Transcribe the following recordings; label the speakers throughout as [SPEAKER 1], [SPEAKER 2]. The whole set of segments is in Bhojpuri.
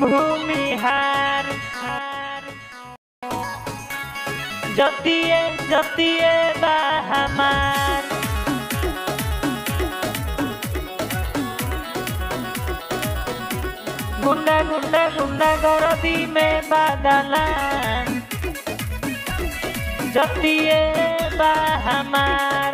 [SPEAKER 1] भूमिहार जतिए जतिए बा हमार गुंडा गुंडा गुंडा गरदी में बादला जतिए बा हमार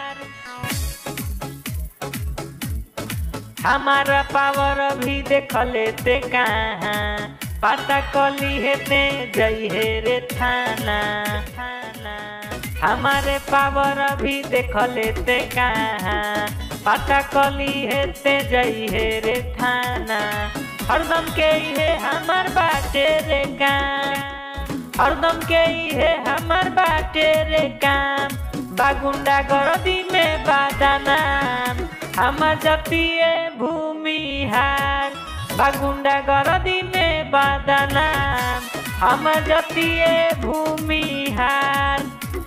[SPEAKER 1] हमारा पावर भी देख लेते कहाँ पता कली हेते जई हे रे थाना थाना हमारे पावर भी देख लेते कहाँ पता कली हेते जई हे रे थाना हरदम के हे हमार बाटे रे काम हरदम के हे हमार बाटे रे काम बागुंडा गरदी में बादानाम हमर जतिए भूमिहार बागुंडा गरदी में बादानाम हमर जतिए भूमिहार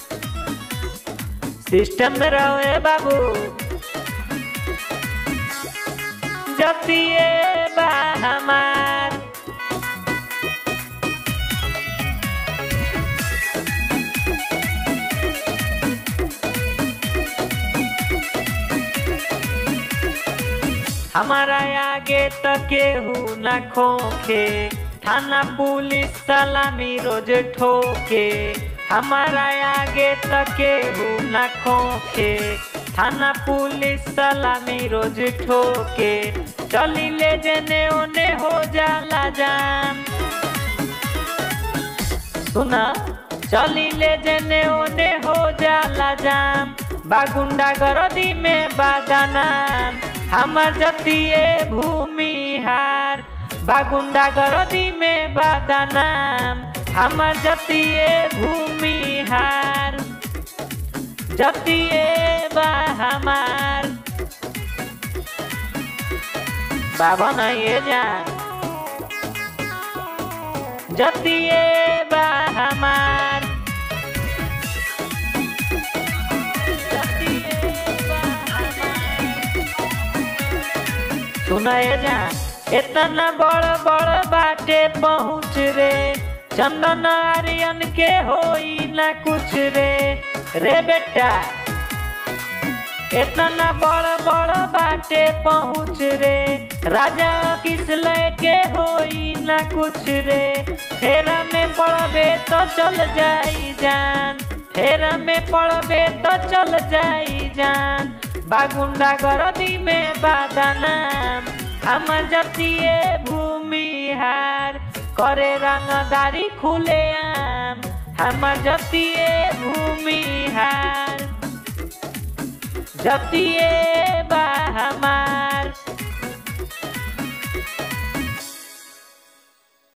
[SPEAKER 1] सिस्टम में रहे बाबू जतिए बा हमार हमारा आगे तो केहू न खोखे थाना पुलिस सलामी रोज ठोके हमारा आगे तो केहू न खोखे थाना पुलिस सलामी रोज ठोके चली ले जने ओने हो जाला जाम सुना चली ले जने ओने हो जाला जाम बागुंडा गरदी में बादानाम हमर जतिए भूमिहार बागुंडा गरदी में बादानाम हमर जतिए भूमिहार जतिए बा हमार बाबा नहीं जा जतिए बा हमार जतिए बा हमार सुनाए जा इतना बड़ बड़ बाटे पहुँच रे चंदन आर्यन के होई ना कुछ रे रे बेटा इतना बड़ बड़ बाटे पहुँच रे राजा किस के होई ना कुछ रे फेरा में पड़बे तो चल जाई जान फेरा में पड़बे तो चल जाई जान बागुंडा गरदी में बादानाम हम जतिए भूमिहार करे रंगदारी खुले आम हम जतिए भूमिहार जतिए बा हमार